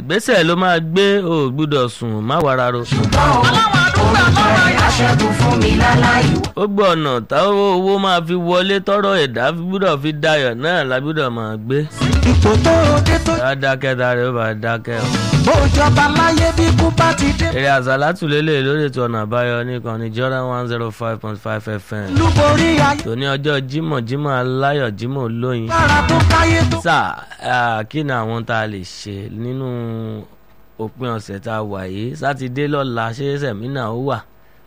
ìgbésẹ̀ ló máa gbé o ò gbúdọ̀ sùn má wàrà ro. orúkọ ẹ̀ aṣẹ́gun fún mi láláì. ó gbọ́ ọ̀nà táwọn owó máa fi wọlé tọ́rọ̀ ẹ̀dá gbúdọ̀ fi dayọ̀ náà la gbúdọ̀ máa gbé. ipò tó o dé tó bá dákẹ́ dáre ó bá dákẹ́ o. bó jọba láyé bí kú bá ti dé. èrè àsálàtù lélẹ̀ lórí ètò ọ̀nà àbáyọ nìkan ní Jordan one zero five point five FM. lúborí ayé tòní ọjọ́ Jímọ̀ Jímọ̀ aláyọ̀ Jímọ̀ olóyin. lára tó káyé tó. sáà kí ni àwọn tá a lè ṣe nínú òpin ọ̀sẹ̀ tá a wà yìí sátidé lọ́la ṣé sẹ̀mínà ó wà.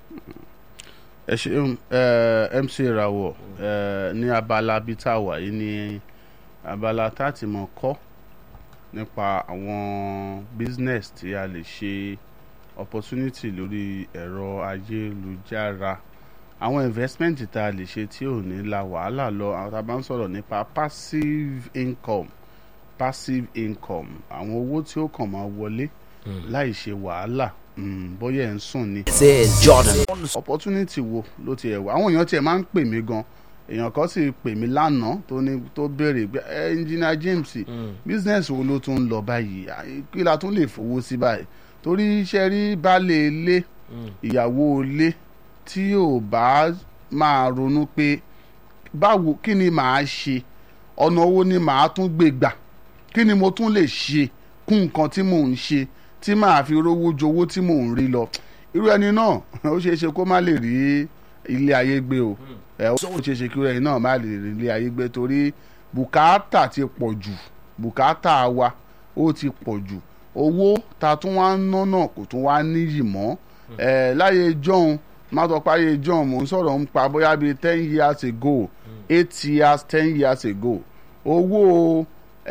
ẹ ṣeun ẹ MC Ìràwọ̀ ẹ ní abala bíi tá a wà yìí ní abala tá a ti mọ̀ kọ́ nípa àwọn business tí a lè ṣe opportunity lórí ẹ̀rọ ayélujára àwọn investment tá a lè ṣe tí ò ní la wàhálà lọ àwọn tá a bá ń sọ̀rọ̀ nípa passive income passive income àwọn owó tí ó kàn máa wọlé láì ṣe wàhálà mm, bóyá ẹ̀ ń sùn ni This is Jordan. opportunity wo ló ti ẹ̀ wá àwọn èèyàn tiẹ̀ máa ń pè mí gan èèyàn kan sì pè mí lánàá tó ní tó béèrè pé ẹ engineer James business wo ló tún ń lọ báyìí À, kí la tún lè fowó sí báyìí torí iṣẹ́ rí baálé ilé ìyàwó ilé tí ò bá máa ronú pé báwo kí ni màá ṣe ọ̀nà owó ni màá tún gbé gbà kí ni mo tún lè ṣe kún nǹkan tí mò ń ṣe tí màá fi rówó jowó tí mò ń rí lọ irú ẹni náà ó ṣeé ṣe kó má lè rí ilé ayé gbé o ẹ ó ṣeé ṣe kí irú ẹni náà má lè rí ilé ayé gbé torí bùkátà ti pọ̀ jù bùkátà wa ó ti pọ̀ jù owó ta tún wá ń ná náà kò tún wá níyì mọ́ ẹ láyé john má sọ pé ayé john mò ń sọ̀rọ̀ ń pa bóyá bíi ten years ago eight years ten years ago owó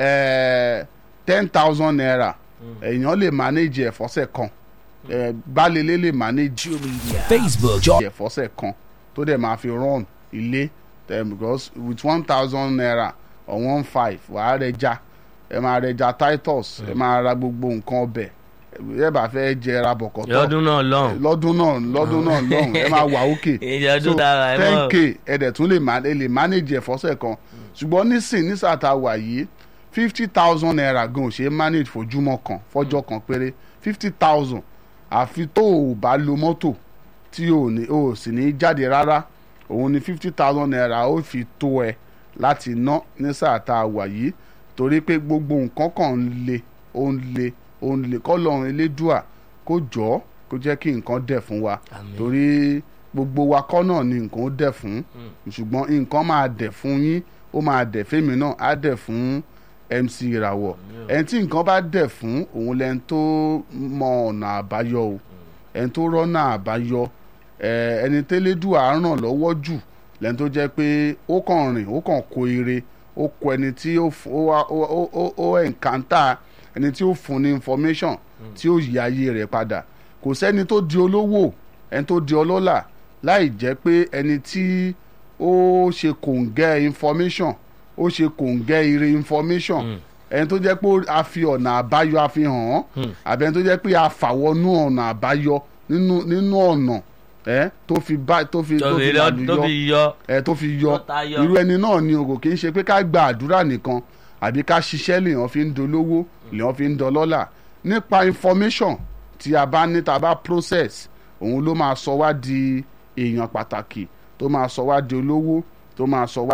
ten thousand naira èèyàn lè manage ẹ̀ fọ́sẹ̀ kan ẹ gbálélé lè manage Facebook, Jordan. ẹ̀ fọ́sẹ̀ kan tó dẹ̀ máa fi run ilé eh, because with one thousand naira or one five wàá rẹja ẹ máa rẹja titus ẹ máa ra gbogbo nǹkan ọbẹ̀ ẹ bá fẹ́ jẹ ra bọ̀kọ̀tọ̀ lọ́dún náà lọ́hùn. lọ́dún náà lọ́dún náà lọ́hùn ẹ máa wà òkè ìjọdún dára ẹ ten mọ̀. k ẹ dẹ̀ tún lè ma- ẹ lè manage ẹ̀ fọ́sẹ̀ kan ṣùgbọ́n nísìn nísà tá a wà yìí fifty thousand naira gan ò ṣe é manage fojúmọ́ kan fọ́jọ́ kan péré fifty thousand àfi tó o bá lo mọ́tò tí o ní o sì ní jáde rárá òun ni fifty thousand naira ó fi tó ẹ láti ná ní sáà tá a wà yìí torí pé gbogbo nǹkan kan ń le ó ń le ó ń le kọ́lọ́run elédùà kó jọ́ kó jẹ́ kí nǹkan dẹ̀ fún wa Àmín. torí gbogbo wa kọ́ náà ni nǹkan ó dẹ̀ fún ṣùgbọ́n nǹkan máa dẹ̀ fún yín ó máa dẹ̀ fẹ́mi náà á dẹ̀ fún MC Ìràwọ̀ ẹni tí nǹkan bá dẹ̀ fún òun lẹ́ni tó mọ ọ̀nà àbáyọ o ẹni tó rọ́nà àbáyọ ẹ, ẹni tẹ́lẹ́dùà ràn lọ́wọ́ jù lẹ́ni tó jẹ́ pé ó kàn rìn ó kàn kó ire ó kọ ẹni tí ó f- ó wá- ó ó- ó ó ẹ̀ǹkántà ẹni tí ó fún ní information tí ó yí ayé rẹ̀ padà kò sẹ́ni tó di olówó ẹni tó di ọlọ́lá láì jẹ́ pé ẹni tí ó ṣe kòǹgẹ́ information ó ṣe kòǹgẹ́ ire information ẹni tó jẹ́ pé a fi ọ̀nà àbáyọ a fi hàn án àbí ẹni tó jẹ́ pé a fàwọnú ọ̀nà àbáyọ nínú nínú ọ̀nà ẹ tó fi bá tó fi tó fi tóbi tó làlùyọ fi yọ. ẹ tó fi yọ Tó tayọ. irú ẹni náà ni o kò kí ń ṣe pé ká gba àdúrà nìkan àbí ká ṣiṣẹ́ lèèyàn fi ń dolówó lèèyàn fi ń dọlọ́là nípa information tí a bá ní tá a bá process òun ló máa sọ wá di èèyàn pàtàkì tó máa sọ wá di olówó tó máa sọ wá